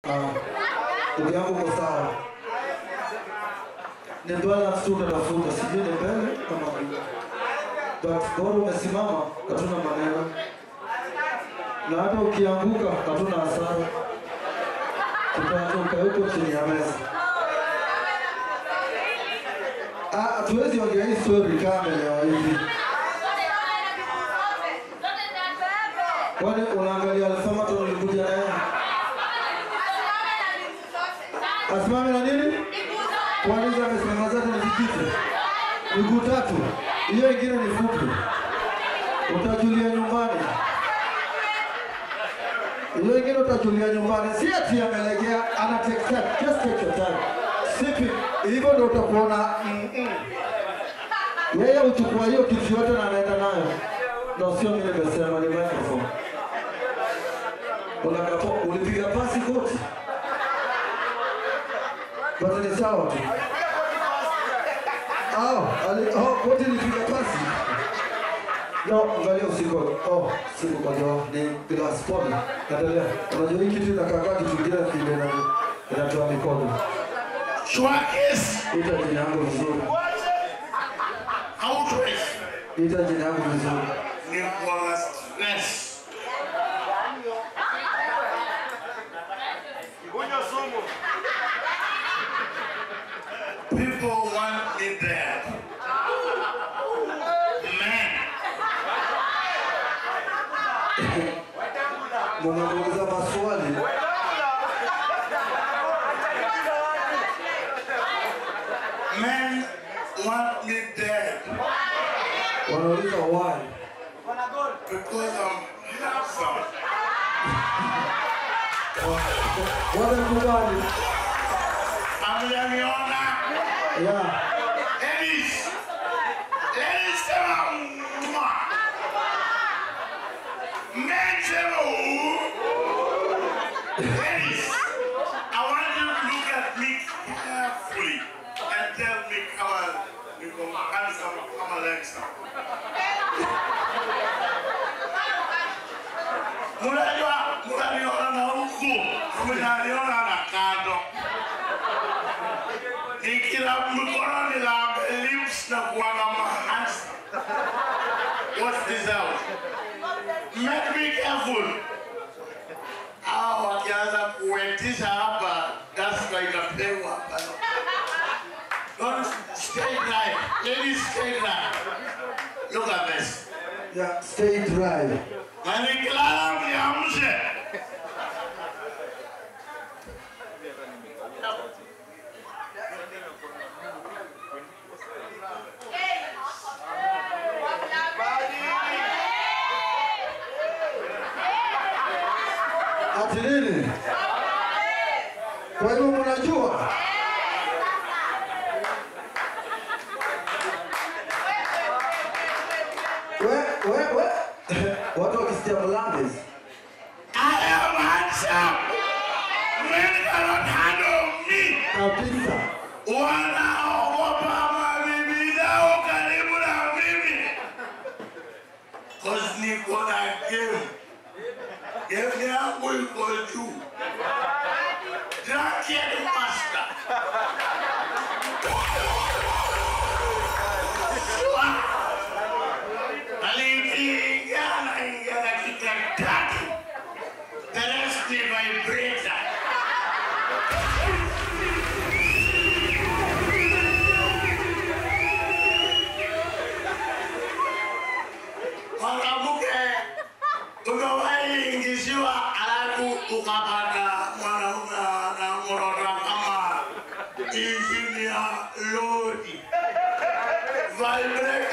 Ah, ndugu yangu uko sawa. Ni balance tu unatafuta, sijui ni mbele ama nyuma. But bora umesimama, hatuna maneno. Na hata ukianguka, hatuna hasara. Tutatoka huko chini ya meza. Ah, hatuwezi ongea hii story kama leo hivi. Kwani unaangalia Alfama tulikuja naye? Asimame na nini? Kwani hizo amesimama zote ni vijiti? Miguu tatu. Hiyo ingine ni fupi. Utajulia nyumbani. Hiyo ingine utajulia nyumbani. Si ati amelegea, ana take time. Just take your time. Sipi, hivyo ndio utakuona mm -mm. Yeye uchukua hiyo kitu yote na anaenda nayo. Na sio mimi nimesema ni microphone. Unakapo ulipiga pasi koti. Basi ni sawa tu. Ah, ali oh koti nilipiga pasi. No, angalia usiku. Oh, siku kwa jua ni glass pole. Endelea. Unajua hii kitu inakaa kitu kingine kile na inatoa mikono. Schwackes Ita jina yangu vizuri. Autos Ita jina yangu vizuri. ni kwa stress. People want me dead. Man, Mnamuuliza maswali. men want me dead Wanauliza why? because I'm handsome. Wanakubali. Ameniona Yeah. ladies, ladies sema mwa. Men sema uu. Ladies, I want you to look at me carefully and tell me kama niko handsome kama Alexa. Mnajua mnaniona na huku, mnaniona na kando. Nikila mkononi la lips na kuanga mahands. What's this out? Make me careful. Hao wakianza kuwetisha hapa, dasta itapewa hapa. Don't stay dry. Ladies, stay dry. Look at this. Yeah, stay dry. Na nikilala mniamshe. Ati nini? Kwa hivyo mnajua? We, we, we. Watu wakisikia Mlandes. I am handsome. Men cannot handle me. Kabisa. wanaogopa mabibi zao karibu na mimi cause niko na game game yangu iko juu Drunken master Shua. aliingia anaingia dakika tatu the rest ni vibrator mwanamke umewahi ingiziwa alafu ukapata mwanaume anamrota kama injini ya lori vibrator